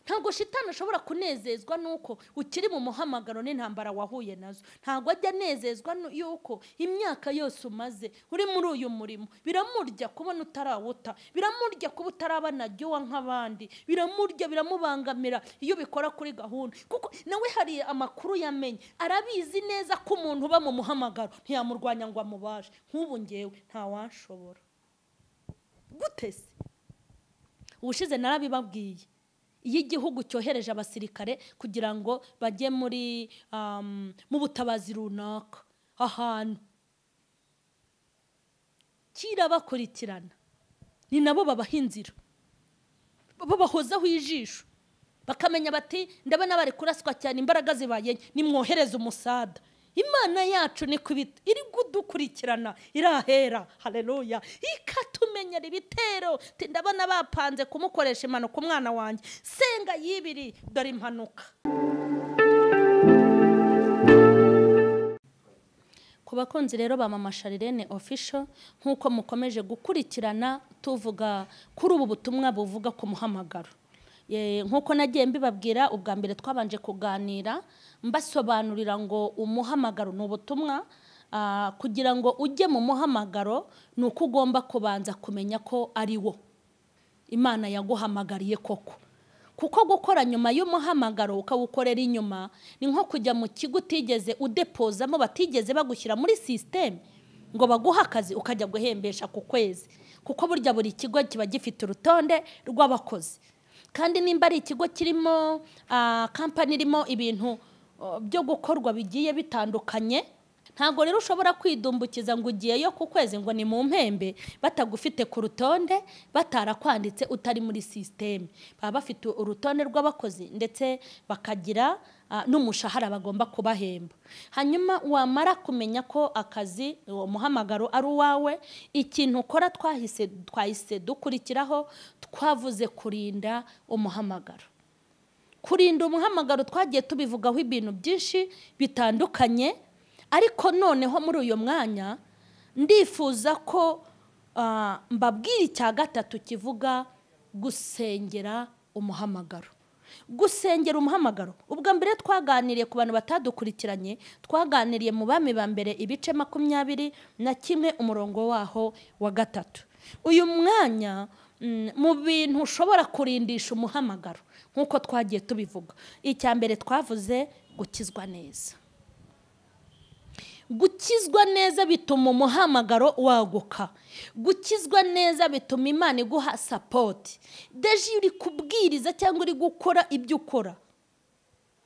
ntabwo shitani ashobora kunezezwa nuko ukiri mu muhamagaro n'intambara wahuye nazo ntabwo ajya anezezwa nu- yuko imyaka yose umaze uri muri uyu murimo biramurya kubona utarawuta biramurya kuba utarabanagiwe nk'abandi biramurya biramubangamira iyo ubikora kuri gahunda kuko nawe hari amakuru yamenye arabizi neza ko umuntu uba mu muhamagaro ntiyamurwanya ngo amubashe nk'ubu ngewe ntawanshobora gute se ubushize narabibabwiye iyo igihugu cyohereje abasirikare kugira ngo bajye muri um, mu butabazi runaka ahantu kirabakurikirana ni nabo babaha inzira babahozaho ijisho bakamenya bati ndabona bari kuraswa cyane imbaraga zibaye nke, nimwohereze umusada imana yacu ni kubita iri kudukurikirana irahera hareruya ikatumenyera ibitero Iti, ndabona bapanze kumukoresha impanuka umwana wanjye senga yibiri dore impanuka ku bakunzi rero ba mama sharirene ofisho nk'uko mukomeje gukurikirana tuvuga kuri ubu butumwa buvuga ku muhamagaro Eh, nk'uko nagiye mbibabwira ubwa mbere twabanje kuganira mbasobanurira ngo umuhamagaro ni ubutumwa ah, kugira ngo ujye mu muhamagaro ni uko ugomba kubanza kumenya ko ari wo imana yaguhamagariye koko kuko gukora nyuma y'umuhamagaro ukawukorera inyuma ni nko kujya mu kigo utigeze udepozamo batigeze bagushyira muri sisiteme ngo baguhe akazi ukajya guhembesha ku kwezi kuko burya buri kigo kiba gifite urutonde rw'abakozi kandi nimba ari ikigo kirimo ah, kampani irimo ibintu oh, byo gukorwa bigiye bitandukanye ntabwo rero ushobora kwidumbukiza ngo ugiyeyo ku kwezi ngo ni mu mpembe batagufite ku rutonde batarakwanditse utari muri sisiteme baba bafite urutonde rw'abakozi ndetse bakagira ah, n'umushahara bagomba kubahemba hanyuma wamara kumenya ko akazi uwo muhamagaro ari uwawe ikintu ukora twahise twahise dukurikiraho twavuze kurinda umuhamagaro kurinda umuhamagaro twagiye tubivugaho ibintu byinshi bitandukanye ariko noneho muri uyu mwanya ndifuza ko ah, mbabwira icya gatatu kivuga gusengera umuhamagaro gusengera umuhamagaro ubwa mbere twaganiriye ku bantu batadukurikiranye twaganiriye mu bami ba mbere ibice makumyabiri na kimwe umurongo waho wa gatatu uyu mwanya mm, mu bintu ushobora kurindisha umuhamagaro nk'uko twagiye tubivuga icya mbere twavuze gukizwa neza gukizwa neza bituma umuhamagaro waguka gukizwa neza bituma imana iguha sapoti deje iyo uri kubwiriza cyangwa uri gukora ibyo ukora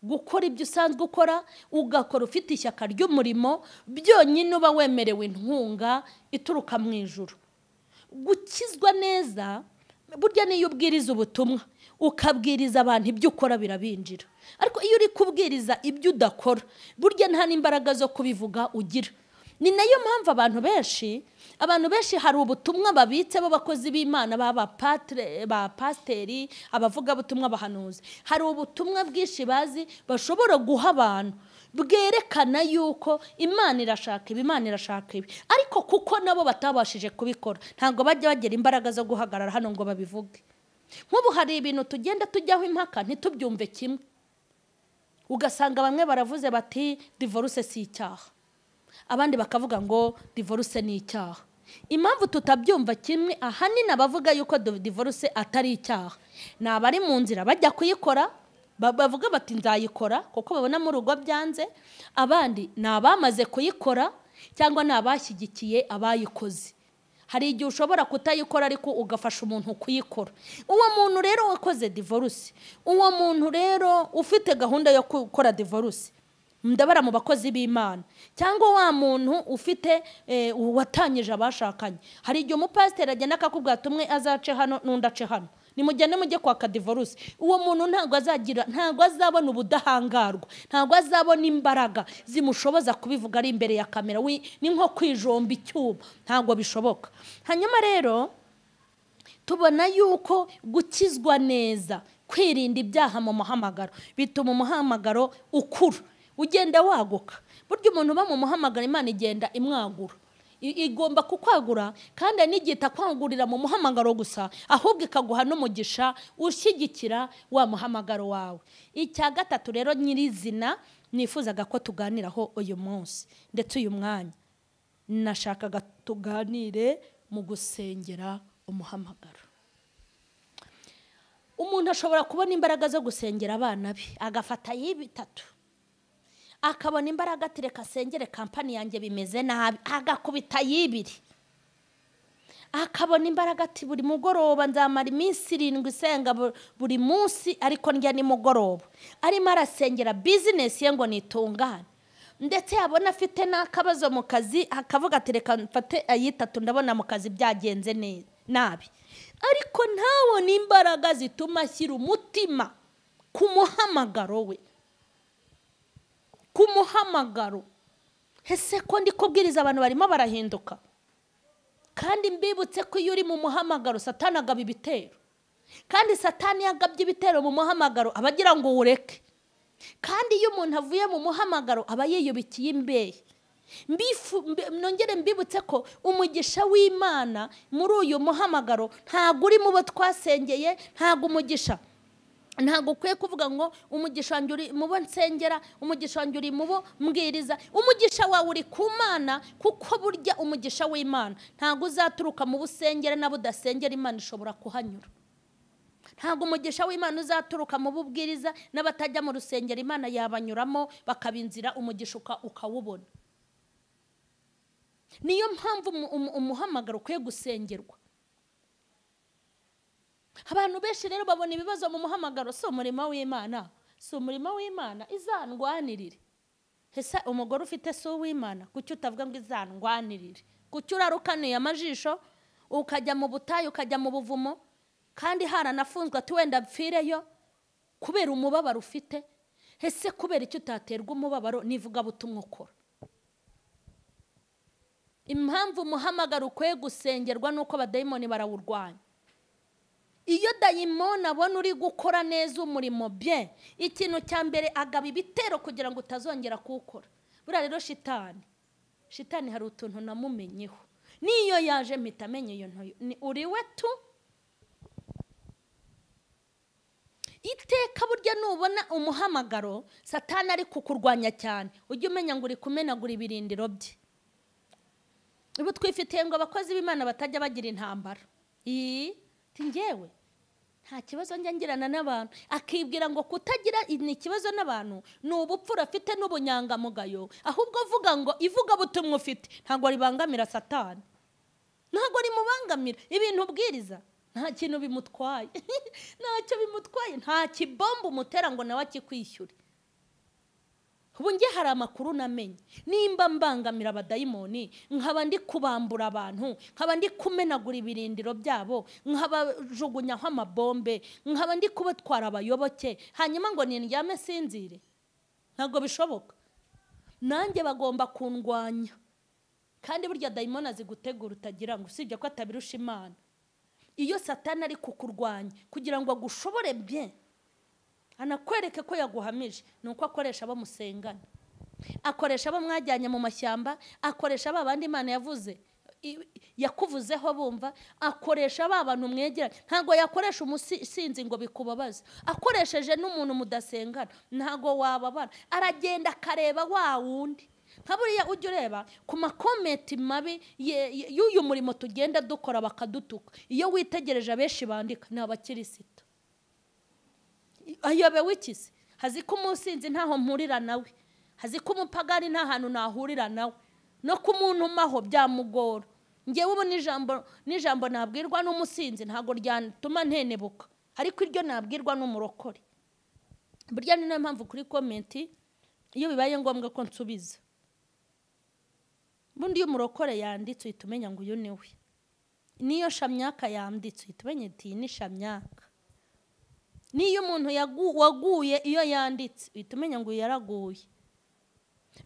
gukora ibyo usanzwe ukora ugakora ufite ishyaka ry'umurimo byonyine uba wemerewe inkunga ituruka mu ijuru gukizwa neza burya niyo ubwiriza ubutumwa ukabwiriza abantu ibyo ukora birabinjira ariko iyo uri kubwiriza ibyo udakora burya nta n'imbaraga zo kubivuga ugira ni nayo mpamvu abantu benshi abantu benshi hari ubutumwa babitse b'abakozi b'imana baba patire ba pasiteri abavugabutumwa bahanuzi hari ubutumwa bwinshi bazi bashobora guha abantu bwerekana yuko imana irashaka ibi imana irashaka ibi ariko kuko nabo batabashije kubikora ntabwo bajya bagira imbaraga zo guhagarara hano ngo babivuge nk'ubu hari ibintu tugenda tujyaho impaka ntitubyumve kimwe ugasanga bamwe baravuze bati divorce si icyaha abandi bakavuga ngo divorce ni icyaha impamvu tutabyumva kimwe ahanini abavuga yuko do- divorce atari icyaha ni abari mu nzira bajya kuyikora ba- bavuga bati nzayikora kuko babona mu rugo byanze abandi ni abamaze kuyikora cyangwa ni abashyigikiye abayikoze hari igihe ushobora kutayikora ariko ugafasha umuntu kuyikora uwo muntu rero wakoze divorce uwo muntu rero ufite gahunda yo gukora divorce ndabara mu bakozi b'imana cyangwa wa muntu ufite eh, watanyije abashakanye hari igihe umupasiteri agenda akakubwira ati umwe azace hano n'undi ace hano nimugende mujye kwaka divorce uwo muntu ntabwo azagira ntabwo azabona ubudahangarwa ntabwo azabona imbaraga zimushoboza kubivuga ari imbere ya kamera wi- ni nko kwijomba icyuma ntabwo bishoboka hanyuma rero tubona yuko gukizwa neza kwirinda ibyaha mu muhamagaro bituma umuhamagaro ukura ugenda waguka burya umuntu uba mu muhamagaro imana igenda imwagura I- igomba kukwagura kandi hari n'igihe itakwangurira mu muhamagaro gusa ahubwo ikaguha n'umugisha ushyigikira wa muhamagaro wawe icya gatatu rero nyirizina nifuzaga ko tuganiraho uyu munsi ndetse uyu mwanya nashakaga tuganire mu gusengera umuhamagaro umuntu ashobora kubona imbaraga zo gusengera abana be agafata y'ibitatu akabona imbaraga ati reka asengere kampani yanjye bimeze nabi agakubita y'ibiri akabona imbaraga ati buri mugoroba nzamara iminsi irindwi isenga bu- buri munsi ariko ndya nimugoroba arimo arasengera bizinesi ye ngo nitungane ndetse yabona afite n'akabazo mu kazi akavuga ati reka mfate ayitatu ndabona mu kazi byagenze ne- nabi ariko ntabona imbaraga zituma ashyira umutima ku muhamagaro we ku muhamagaro ese ko ndi kubwiriza abantu barimo barahinduka kandi mbibutse ko iyo uri mu muhamagaro satani agaba ibitero kandi satani iyo agabye ibitero mu muhamagaro aba agira ngo ureke kandi iyo umuntu avuye mu muhamagaro aba yiyubikiye imbehe Mbifu- mbe- nongere mbibutse ko umugisha w'imana muri uyu muhamagaro ntabwo uri mu bo twasengeye ntabwo umugisha ntabwo ukwiye kuvuga ngo umugisha wanjye uri mu bo nsengera umugisha wanjye uri mu bo mbwiriza umugisha wawe uri ku mana kuko burya umugisha w'imana ntabwo uzaturuka mu bo usengera n'abo udasengera imana ishobora kuhanyura ntabwo umugisha w'imana uzaturuka mu bubwiriza n'abatajya mu rusengero imana yabanyuramo bakaba inzira umugisha uka- ukawubona niyo mpamvu umu- umu- umuhamagaro ukwiye gusengerwa abantu benshi rero babona ibibazo mu muhamagaro si umurimo w'imana si umurimo w'imana izandwanirire ese umugore ufite si uw'imana kuki utavuga ngo izandwanirire kuki urarukanuye amajisho ukajya mu butayu ukajya mu buvumo kandi haranafunzwe ati wenda mpfireyo kubera umubabaro ufite ese kubera icyo utaterwa umubabaro n'ivugabutumwa ukora impamvu umuhamagaro ukwiye gusengerwa ni uko abadayimoni barawurwanya iyo dayimoni abona uri gukora neza umurimo bye ikintu cya mbere agaba ibitero kugira ngo utazongera kuwukora buriya rero shitani shitani hari utuntu namumenyeho n'iyo yaje mpita amenya iyo ntoyo ni uri we tu iteka burya nubona umuhamagaro satani ari kukurwanya cyane ujye umenya ngo uri kumenagura ibirindiro bye ubu twifitiye ngo abakozi b'imana batajya bagira intambara iyi njyewe nta kibazo njya ngirana n'abantu akibwira ngo kutagira ni ikibazo n'abantu ni ubupfura afite n'ubunyangamugayo ahubwo avuga ngo ivugabutumwa ufite ntabwo ribangamira satani ntabwo rimubangamira ibintu ubwiriza nta kintu bimutwaye ntacyo bimutwaye nta kibombo umutera ngo nawe akikwishyure ubu njye hari amakuru namenye nimba mbangamira abadayimoni nkaba ndi kubambura abantu nkaba ndi kumenagura ibirindiro byabo nkabajugunyaho amabombe nkaba ndi kubatwara abayoboke hanyuma ngo nindyame sinzire ntabwo bishoboka nanjye bagomba kundwanya kandi burya dayimoni azi gutegura utagira ngo usibye ko atabirusha imana iyo satani ari kukurwanya kugira ngo agushobore bye anakwereke ko yaguhamije ni uko akoresha abo musengana akoresha abo mwajyanye mu mashyamba akoresha ba bandi imana yavuze i- yakuvuzeho bumva akoresha ba bantu mwegeranye ntabwo yakoresha umusinzi ngo bikubabaze akoresheje n'umuntu mudasengana ntabwo wababara aragenda akareba wa wundi nka buriya ujya ureba ku makomenti mabi ye- ye- y'uyu murimo tugenda dukora bakadutuka iyo witegereje abenshi bandika ni abakirisito ayobewe iki se hazi ko umusinzi ntaho mpurira nawe hazi ko umupagani nta hantu nahurira nawe no ku muntu umaho byamugora ngewe ubu n'ijambo n'ijambo nabwirwa n'umusinzi ntabwo ryatuma ntenebuka ariko iryo nabwirwa n'umurokore burya ni nayo mpamvu kuri komenti iyo bibaye ngombwa ko nsubiza bundi iyo umurokore yanditse uhita umenya ngo uyu ni we n'iyo shamyaka yanditse uhita umenya ati iyi ni shamyaka n'iyo umuntu yagu- waguye iyo yanditse uhita umenya ngo uyu yaraguye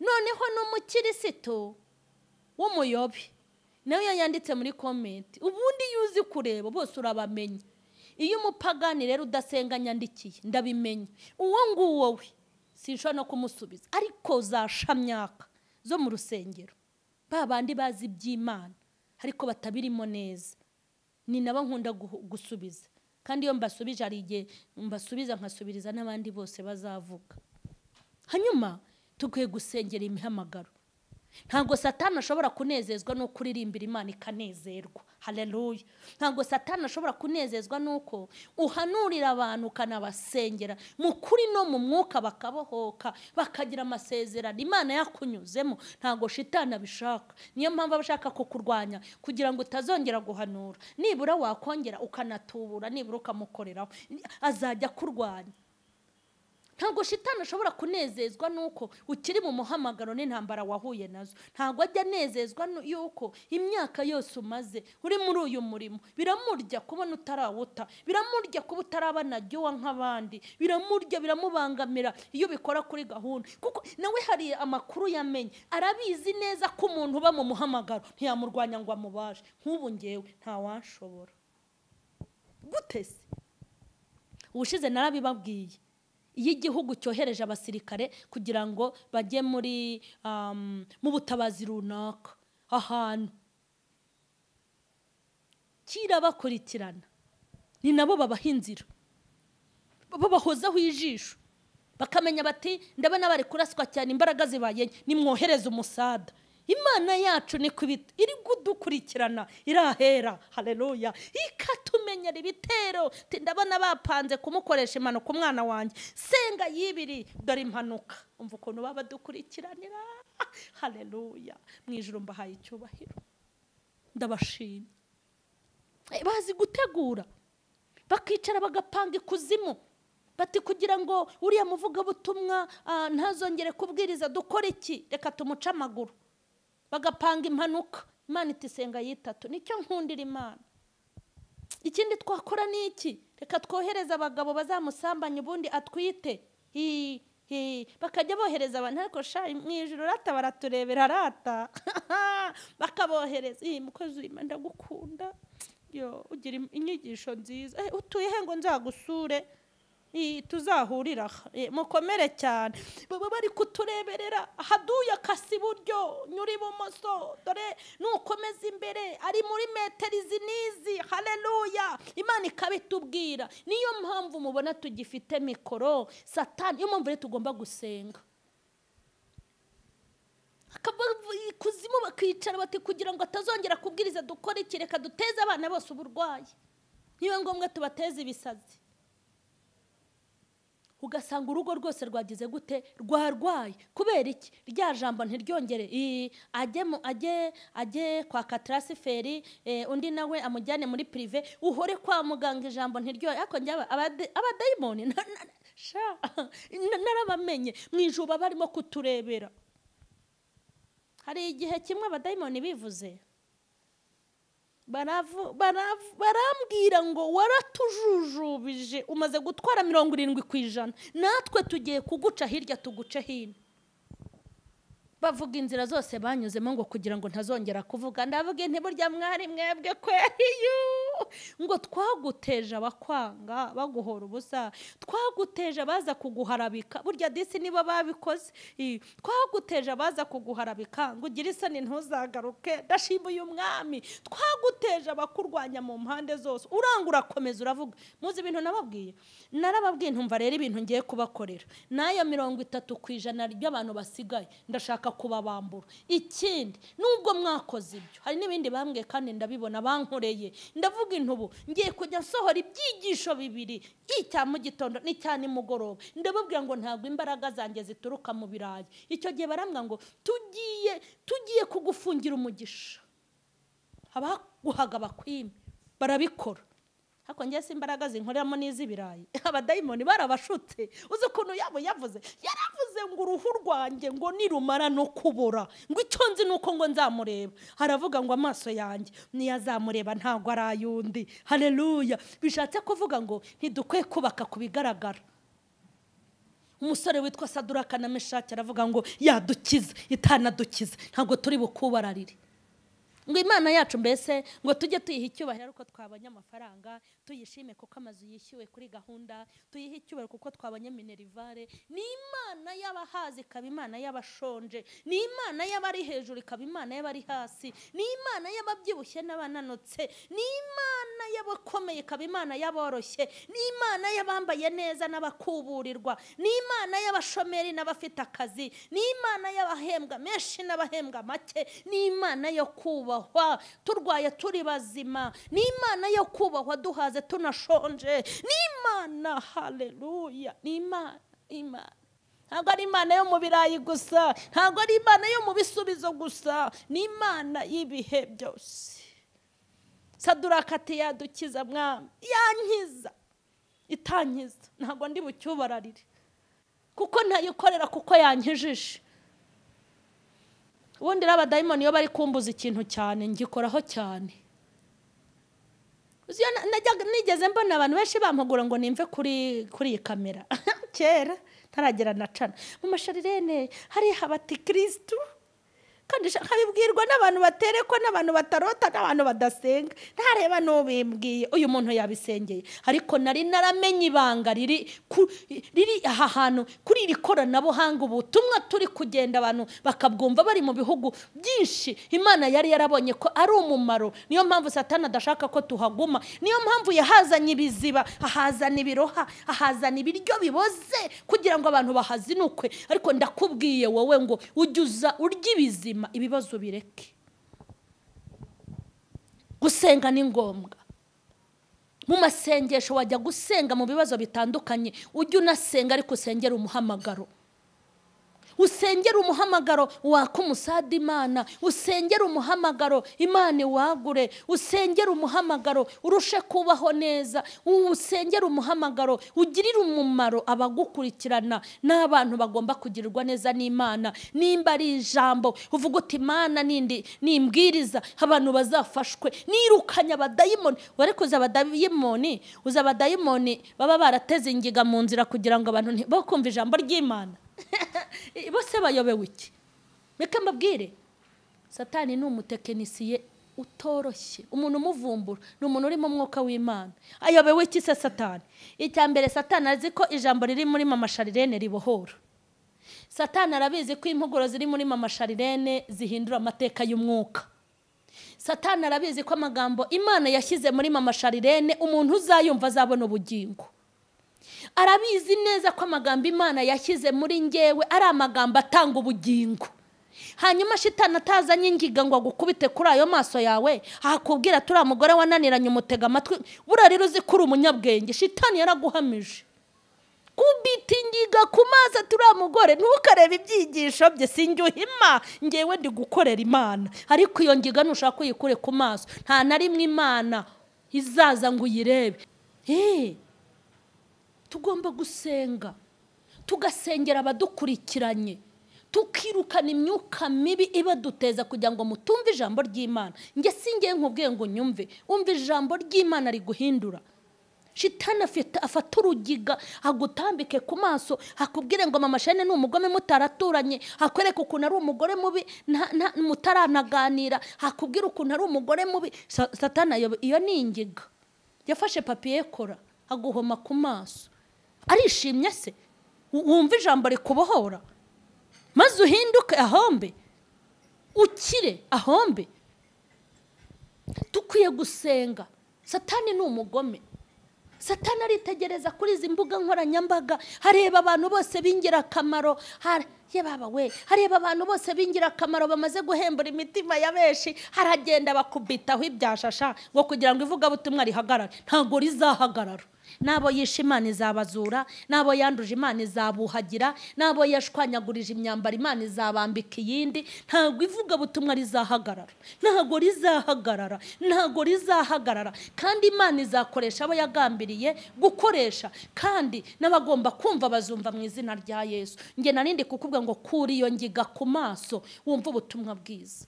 noneho n'umukirisitu w'umuyobe nawe iyo yanditse muri komenti ubundi iyo uzi kureba bose urabamenya iyo umupagani rero udasenga nyandikiye ndabimenya uwo nguwo we sinshobora no kumusubiza ariko za shamyaka zo mu rusengero ba bandi bazi iby'imana ariko batabirimo neza ni nabo nkunda guhu- gusubiza kandi iyo mbasubije hari igihe mbasubiza nkasubiriza n'abandi bose bazavuga hanyuma tuguye gusengera imihamagaro ntabwo satani ashobora kunezezwa n'uko uririmbira imana ikanezerwa hareruya ntabwo satani ashobora kunezezwa n'uko uhanurira abantu ukanabasengera mu kuri no mu mwuka bakabohoka bakagira amasezerano imana yakunyuzemo ntabwo shitani abishaka niyo mpamvu aba ashaka kukurwanya kugira ngo utazongera guhanura nibura wakongera ukanatubura nibura ukamukoreraho azajya akurwanya ntabwo shitani ashobora kunezezwa n'uko ukiri mu muhamagaro n'intambara wahuye nazo ntabwo ajya anezezwa nu- y'uko imyaka yose umaze uri muri uyu murimo biramurya kubona utarawuta biramurya kuba utarabana uwa nk'abandi biramurya biramubangamira iyo ubikora kuri gahunda kuko nawe hari amakuru yamenye arabizi neza ko umuntu uba mu muhamagaro ntiyamurwanya ngo amubashe nk'ubu ngewe ntawashobora gute se ubushize narabibabwiye iyo igihugu cyohereje abasirikare kugira ngo bajye muri um, mu butabazi runaka ahantu kirabakurikirana ni nabo babaha inzira babahozaho ijisho bakamenya bati ndabona bari kuraswa cyane imbaraga zibaye nke nimwohereze umusada imana yacu ni kubita iri kudukurikirana irahera hareruya ikatumenyera ibitero Iti, ndabona bapanze kumukoresha impanuka umwana wanjye senga yibiri dore impanuka umva ukuntu baba badukurikiranira hareruya mu ijoro mbahaye icyubahiro ndabashima Eh, bazi gutegura bakicara bagapanga ikuzimu bati kugira ngo uriya muvugabutumwa ah, ntazongere kubwiriza dukora iki reka tumuce amaguru bagapanga impanuka imana itisenga yitatu nicyo nkundira imana ikindi twakora ni iki reka twohereze abagabo bazamusambanye ubundi atwite Hi, hi. bakajya bohereza abantu ariko sha mu ijoro urata baraturebera arata bakabohereza iyi mukozi w'Imana ndagukunda yo ugira im- inyigisho nziza Eh, utuye he ngo nzagusure Ih, tuzahurira aha. Eh, mukomere cyane baba bari kutureberera haduye akasi iburyo nyura ibumoso dore nukomeza imbere ari muri metero izi n'izi hareruya imana ikabitubwira niyo mpamvu mubona tugifite mikoro satani niyo mpamvu rero tugomba gusenga akava ikuzimu bakicara bati kugira ngo atazongera kubwiriza dukore iki reka duteze abana bose uburwayi niba ngombwa tubateze ibisazi ugasanga urugo rwose rwagize gute rwarwaye kubera iki rya jambo ntiryongere Ii, ajye mu- ajye ajye kwa katarasiferi eh, undi nawe amujyane muri pirive uhore kwa muganga ijambo ntiryoye ariko njye aba- abade- abadayimoni na- na- sha, na- narabamenye mu ijuba barimo kuturebera hari igihe kimwe abadayimoni bivuze baravu- baravu- barambwira ngo waratujujubije umaze gutwara mirongo irindwi ku ijana natwe tugiye kuguca hirya tuguce hino bavuga inzira zose banyuzemo ngo kugira ngo ntazongera kuvuga ndavuga inti burya mwari mwebwe kweri yu! ngo twaguteje abakwanga baguhora ubusa twaguteje abaza kuguharabika burya disi nibo babikoze I, twaguteje abaza kuguharabika ngo ugire isoni ntuzagaruke ndashima uyu mwami twaguteje abakurwanya mu mpande zose uranga urakomeza uravuga muzi ibintu nababwiye narababwiye ntumva rero ibintu ngiye kubakorera n'ayo mirongo itatu ku ijana ry'abantu basigaye ndashaka kubabambura ikindi nubwo mwakoze ibyo hari n'ibindi bambwiye kandi ndabibona bankoreye ndavuga intubu ngiye kujya nsohora ibyigisho bibiri icya mu gitondo n'icya nimugoroba ndababwira ngo ntabwo imbaraga zanjye zituruka mu birayi icyo gihe barambwira ngo tugiye tugiye kugufungira umugisha abaguhaga bakwime barabikora ariko njye si imbaraga zinkoreramo n'iz'ibirayi abadayimoni barabashutse uzi ukuntu yabo yavuze yaravuze ngo uruhu rwanjye ngo nirumara no kubora ngo icyo nzi ni uko ngo nzamureba haravuga ngo amaso yanjye niyo azamureba ntabwo ari ay'undi hareruya bishatse kuvuga ngo ntidukwiye kubaka ku bigaragara umusore witwa saduraka na meshaki aravuga ngo yadukiza itanadukiza ntabwo turi bukubararire ngo imana yacu mbese ngo tujye tuyiha icyubahiro ariko twabonye amafaranga tuyishime kuko amazu yishyuwe kuri gahunda tuyihe icyubahiro kuko twabonye minerivare ni imana y'abahazi ikaba imana y'abashonje ni imana y'abari hejuru ikaba imana y'abari hasi ni imana y'ababyibushye n'abananutse ni imana y'abakomeye ikaba imana y'aboroshye ni imana y'abambaye neza n'abakuburirwa ni imana y'abashomeri n'abafite akazi ni imana y'abahembwa menshi n'abahembwa make ni imana yo kubahwa turwaye turi bazima ni imana yo kubahwa duhaze tunashonje ni imana haleluya ni imana imana ntabwo ari imana yo mu birayi gusa ntabwo ari imana yo mu bisubizo gusa ni imana y'ibihe byose sadurakati yadukiza mwami yankiza itankiza ntabwo ndi bucyubararire kuko ntayikorera kuko yankijije ubundi n'abadayimoni iyo bari kumbuza ikintu cyane ngikoraho cyane Uzi iyo na- najyaga- nigeze mbona abantu benshi bampagura ngo nimve kuri kuri iyi kamera kera ntaragera na cana mu masharirene hariya habati kirisitu kandi sha- nkabibwirwa n'abantu baterekwa n'abantu batarota n'abantu badasenga ntareba n'ubimbwiye uyu muntu yabisengeye ariko nari naramenye ibanga riri ku- riri aha hantu kuri iri koranabuhanga ubutumwa turi kugenda abantu bakabwumva bari mu bihugu byinshi imana yari yarabonye ko ari umumaro niyo mpamvu satana adashaka ko tuhaguma niyo mpamvu yahazanye ibiziba ahazana ibiroha ahazana ibiryo biboze kugira ngo abantu bahazinukwe ariko ndakubwiye wowe ngo ujye uza urye ibizima ibibazo bireke gusenga ni ngombwa mu masengesho wajya gusenga mu bibazo bitandukanye ujye unasenga ariko usengera umuhamagaro usengera umuhamagaro waka umusada imana usengera umuhamagaro imana iwagure usengera umuhamagaro urushe kubaho neza usengera umuhamagaro ugirire umumaro abagukurikirana n'abantu bagomba kugirirwa neza n'imana nimba ari ijambo uvuga uti imana nindi nimbwiriza abantu bazafashwe nirukanye abadayimoni wari kuza abadayimoni uza abadayimoni baba barateze ingiga mu nzira kugira ngo abantu nti- bo kumva ijambo ry'imana bose bayobewe iki reka mbabwire satani ni umutekinisiye utoroshye umuntu umuvumbura ni umuntu urimo umwuka w'imana ayobewe iki se satani icya mbere satani azi ko ijambo riri muri mama sharirene ribohora satani arabizi ko impuguro ziri muri mama sharirene zihindura amateka y'umwuka satani arabizi ko amagambo imana yashyize muri mama sharirene umuntu uzayumva azabona ubugingo arabizi neza ko amagambo imana yashyize muri ngewe ari amagambo atanga ubugingo hanyuma shitana atazanye ingiga ngo agukubite kuri ayo maso yawe ahakubwira turiya mugore wananiranye umutega amatwi buriya rero uzi ko uri umunyabwenge shitani yaraguhamije kubita ingiga ku maso turiya mugore ntukarebe ibyigisho bye sinjyuhima ngewe ndi gukorera imana ariko iyo ngiga nushaka uyikure ku maso nta na rimwe imana izaza ngo uyirebe eee tugomba gusenga tugasengera abadukurikiranye tukirukana imyuka mibi ibaduteza kugira ngo mutumve ijambo ry'imana njye singiye nkubwiye ngo nyumve umva ijambo ry'imana riguhindura shitani afite afata urugiga agutambike ku maso akubwire ngo mama shene ni umugome mutaraturanye akwereka ukuntu ari umugore mubi nta- nta- mutaranaganira akubwire ukuntu ari umugore mubi Sa- satani ayobe- iyo ni ingiga yafashe papiye kora aguhoma ku maso arishimye se W- wumva ijambo rikubohora maze uhinduke ahombe ukire ahombe dukwiye gusenga satani ni umugome satani aritegereza kuri izi mbuga nkoranyambaga hareba abantu bose b'ingirakamaro har- ye baba we hareba abantu bose b'ingirakamaro bamaze guhembura imitima ya benshi haragenda bakubitaho ibyashasha ngo kugira ngo ivugabutumwa rihagarare ntabwo rizahagarara n'abo yishe imana izabazura n'abo yanduje imana izabuhagira n'abo yashwanyagurije imyambaro imana izabambika iyindi ntabwo ivugabutumwa rizahagarara ntabwo rizahagarara ntabwo rizahagarara kandi imana izakoresha abo yagambiriye gukoresha kandi n'abagomba kumva bazumva mu izina rya yesu nge narindi kukubwa ngo kuri iyo ngiga ku maso wumve ubutumwa bwiza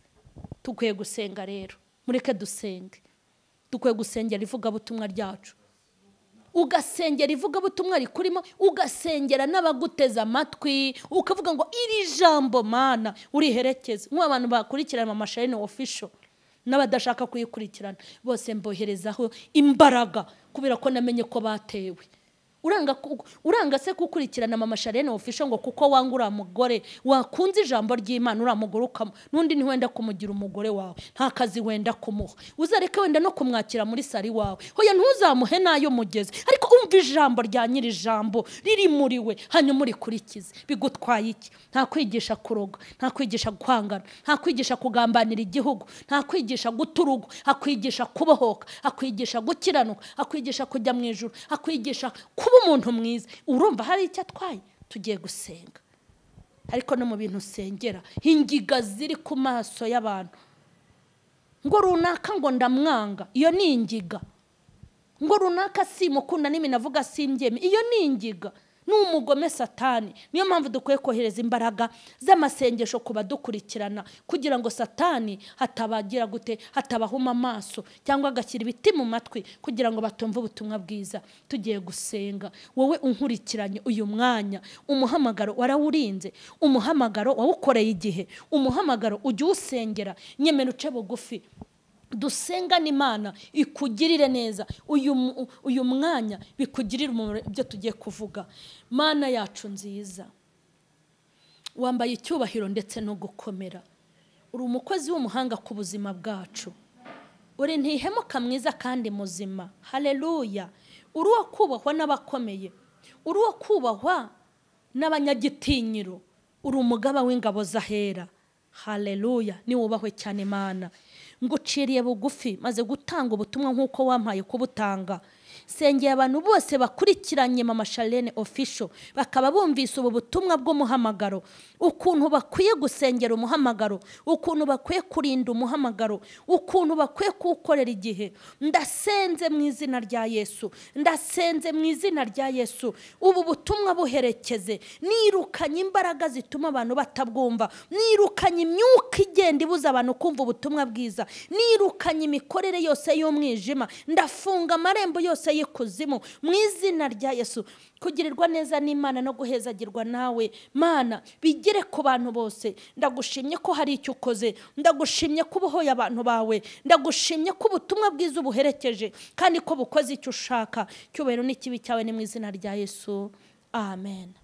dukwiye gusenga rero mureke dusenge dukwiye gusengera ivugabutumwa ryacu ugasengera ivugabutumwa rikurimo ugasengera n'abaguteze amatwi ukavuga ngo iri jambo mana uriherekeze nk'abantu bakurikirana amasharini ofisho n'abadashaka kuyikurikirana bose mboherezaho imbaraga kubera ko namenye ko batewe uranga ku- uranga se gukurikirana mama sharene ofisho ngo kuko wanga uriya mugore wakunze ijambo ry'imana uriya mugore ukam- n'undi ntiwenda kumugira umugore wawe nta kazi wenda kumuha uzareke wenda no kumwakira muri sari wawe hoya ntuzamuhe n'ayo mugeze ariko umva ijambo rya nyiri ijambo riri muri we hanyuma urikurikize bigutwaye iki nta kwigisha kuroga nta kwigisha kwangana nta kwigisha kugambanira igihugu nta kwigisha guta urugo akwigisha kubohoka akwigisha gukiranuka akwigisha kujya mu ijoro akwigisha kuba umuntu mwiza urumva hari icyo atwaye tugiye gusenga ariko no mu bintu usengera ingiga ziri ku maso y'abantu ngo runaka ngo ndamwanga iyo ni ingiga ngo runaka simukunda n'imina avuga simbyeme iyo ni ingiga ni umugome satani niyo mpamvu dukwiye kohereza imbaraga z'amasengesho ku badukurikirana kugira ngo satani hatabagira gute hatabahuma amaso cyangwa agashyira ibiti mu matwi kugira ngo batumve ubutumwa bwiza tugiye gusenga wowe unkurikiranye uyu mwanya umuhamagaro warawurinze umuhamagaro wawukoreye igihe umuhamagaro ujya uwusengera nyemera uce bugufi dusenga n'imana ikugirire neza uyu mu- uyu mwanya bikugirire umumaro ibyo tugiye kuvuga mana yacu nziza wambaye icyubahiro ndetse no gukomera uri umukozi w'umuhanga ku buzima bwacu uri ntihemuka mwiza kandi muzima hareruya uri uwo kubahwa n'abakomeye uri uwo kubahwa n'abanyagitinyiro uri umugaba w'ingabo z'ahera hareruya niwubahwe cyane imana nguciriye bugufi maze gutanga ubutumwa nk'uko wampaye kubutanga sengeye abantu bose bakurikiranye mama sharene ofisho bakaba bumvise ubu butumwa bw'umuhamagaro ukuntu bakwiye gusengera umuhamagaro ukuntu bakwiye kurinda umuhamagaro ukuntu bakwiye kuwukorera igihe ndasenze mu izina rya yesu ndasenze mu izina rya yesu ubu butumwa buherekeze nirukanye imbaraga zituma abantu batabwumva nirukanye imyuka igenda ibuza abantu kumva ubutumwa bwiza nirukanye imikorere yose y'umwijima ndafunga amarembo yose y'ikuzimu mu izina rya yesu kugirirwa neza n'imana no guhezagirwa nawe mana bigere ku bantu bose ndagushimye ko hari icyo ukoze ndagushimye ko ubohoye abantu bawe ndagushimye ko ubutumwa bwiza ubuherekeje kandi ko bukoze icyo ushaka cyubahiro n'ikibi cyawe ni mu izina rya yesu amen